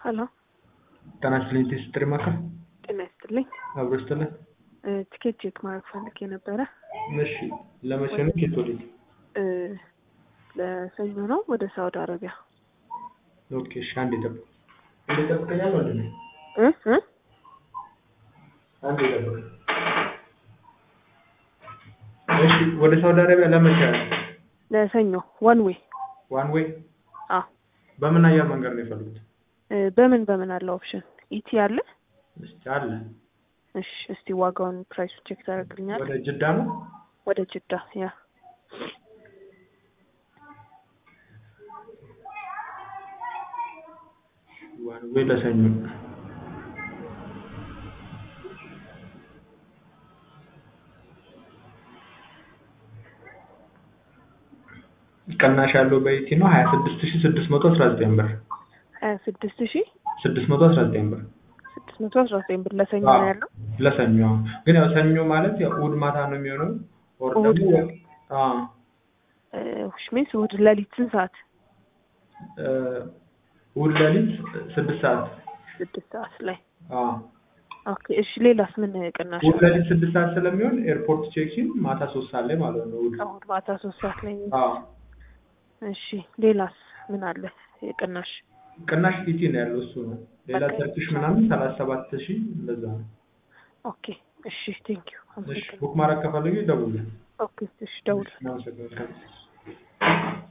ሄሎ ጤና ይስጥልኝ ስትሪ ማዕከል ጤና ይስጥልኝ። አብሮ ይስጥልን። እ፣ ቲኬት ቼክ ማድረግ ፈልጌ ነበረ። እሺ ለመቼ ነው ኬት ወዴት? እ፣ ለሰኞ ነው ወደ ሳውዲ አረቢያ። ኦኬ እሺ አንዴ ጠብቅ። አንዴ ጠብቀኛል ወንድ ነው እ እ አንዴ ጠብቅ። እሺ ወደ ሳውዲ አረቢያ ለመቼ ነው? ለሰኞ ዋን ዌይ። ዋን ዌይ አዎ በምን አየር መንገድ ነው የፈለጉት? እ፣ በምን በምን አለ ኦፕሽን? ኢቲ አለ? እስቲ አለ እሺ እስቲ ዋጋውን ፕራይሱ ቼክ ታደርግልኛል? ወደ ጅዳ ነው ወደ ጅዳ ያ ዋን ዌይ ለሰኞ ቅናሽ ያለው በኢቲ ነው ሀያ ስድስት ሺ ስድስት መቶ አስራ ዘጠኝ ብር ሀያ ስድስት ሺ ስድስት መቶ አስራ ዘጠኝ ብር ስድስት መቶ አስራ ዘጠኝ ብር ለሰኞ አዎ። ነው ያለው። ለሰኞ አዎ። ግን ያው ሰኞ ማለት ያው እሑድ ማታ ነው የሚሆነው ኦር እሑድ ደግሞ ነው። አዎ ውሽ ሚንስ እሑድ ሌሊት ስንት ሰዓት? እ፣ እሑድ ሌሊት ስድስት ሰዓት ስድስት ሰዓት ላይ አዎ ኦኬ። እሺ ሌላስ ምን ቅናሽ እሑድ አለ? ሌሊት ስድስት ሰዓት ስለሚሆን ኤርፖርት ቼክሲን ማታ ሶስት ሰዓት ላይ ማለት ነው እሑድ እሑድ ማታ ሶስት ሰዓት ላይ አዎ እሺ ሌላስ ምን አለ የቅናሽ? ቅናሽ ኢቲ ነው ያለው እሱ ነው ሌላ በቃ ተርኪሽ ምናምን ሰላሳ ሰባት ሺህ እንደዛ ነው ኦኬ እሺ ቴንክ ዩ እሺ አመሰግናለሁ። ቡክ ማድረግ ከፈለጉ ይደውሉ ኦኬ እሺ ደውል። እናመሰግናለን